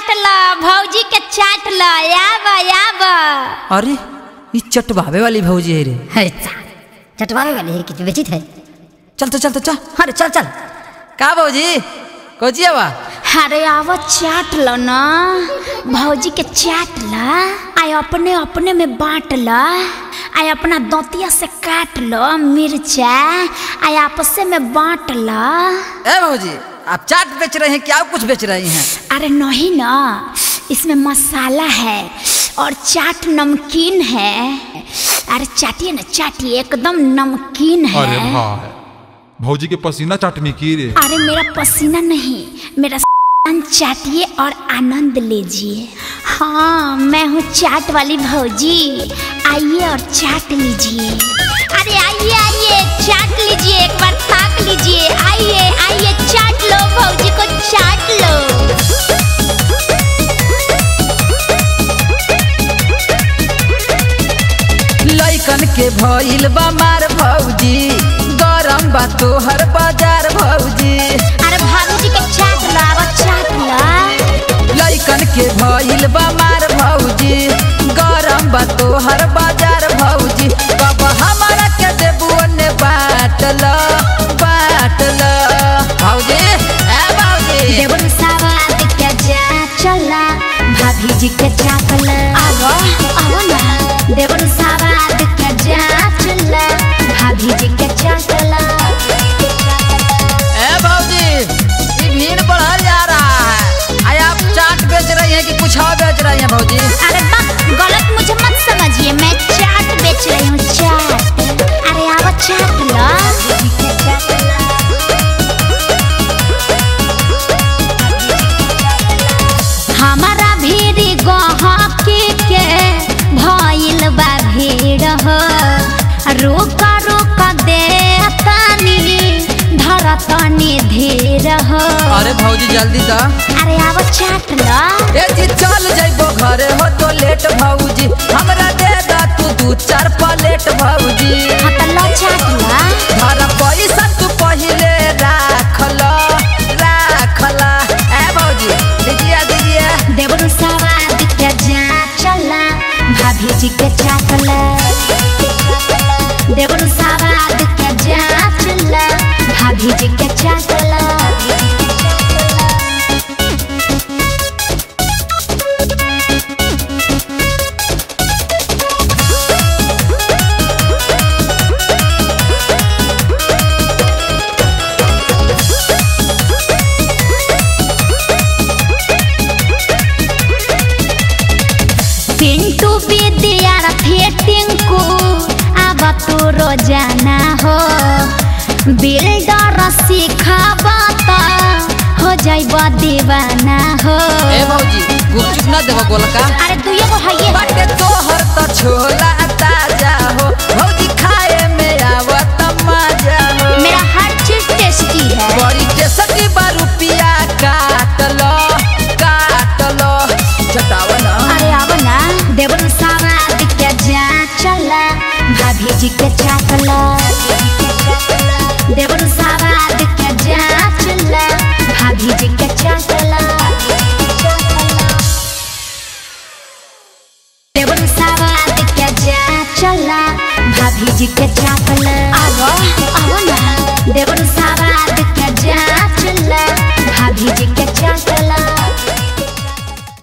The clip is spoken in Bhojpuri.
चाट ल भौजी के चाट ल आब आब अरे ये चटवावे वाली भौजी है रे है चा चटवावे वाली है कि बेचित है चल तो चल तो चल अरे चल चल का भौजी कोची आवा अरे आव चाट ल ना भौजी के चाट ल आय अपने अपने में बांट ल आय अपना दंतिया से काट लो मिर्चा आय आपसे में बांट ल ए भौजी आप चाट बेच रहे हैं क्या कुछ बेच रही हैं अरे नहीं ना इसमें मसाला है और चाट नमकीन है अरे चाटिए ना चाटिए एकदम नमकीन है अरे भाई भौजी के पसीना चाटनी की रे अरे मेरा पसीना नहीं मेरा चाटिए और आनंद लीजिए हाँ मैं हूँ चाट वाली भौजी आइए और चाट लीजिए अरे आइए आइए चाट लीजिए एक बार ताक लीजिए आइए आइए चाट लो भौजी को चाट लो लइकन के भइल बा मार भौजी गरम बा तोहर बाजार भौजी अरे भाभी के चाट लो अब चाट लो लइकन के भइल बा मार भौजी गरम बा तोहर बाजार भौजी कब हमारा के देबू ने बाटल बाटल भौजी ए भौजी देवन सावाद के जा चला भाभी जी के चाकल आवो आवो ना देवन सावाद के जा चला भाभी जी के चाकल ए भौजी ये भीड़ बढ़ल जा रहा है आय आप चाट बेच रही हैं कि कुछ और बेच रही हैं भौजी अरे बस गलत मुझे मत समझिए मैं चाट बेच रही हूँ चाट अरे आवो चाट लो हमारा भीड़ गहकी के भइल बा भीड़ हो रुक रुक दे तनी धर तनी धीर हो अरे भौजी जल्दी दा अरे आवो चाट लो ए जी चल जाइबो घरे हो तो लेट भौजी हमरा दे दा तू दू चार प्लेट भौजी हाँ तो लो चाट लो घर पैसा तू पहिले राख लो राख लो ए भौजी दीजिए दीजिए देवरू सवाद के जा चला भाभी जी के चाकला देवरू सवाद के जा चला भाभी जी के चाकला पिंटू विद्यार्थी टिंकू अब तू रोजाना हो बिल्डर सिखाबा त हो जाइब दीवाना हो ए भौजी गुपचुप ना देबो गोलका अरे तू एगो है बाटे तोहर त छोला ताजा हो भौजी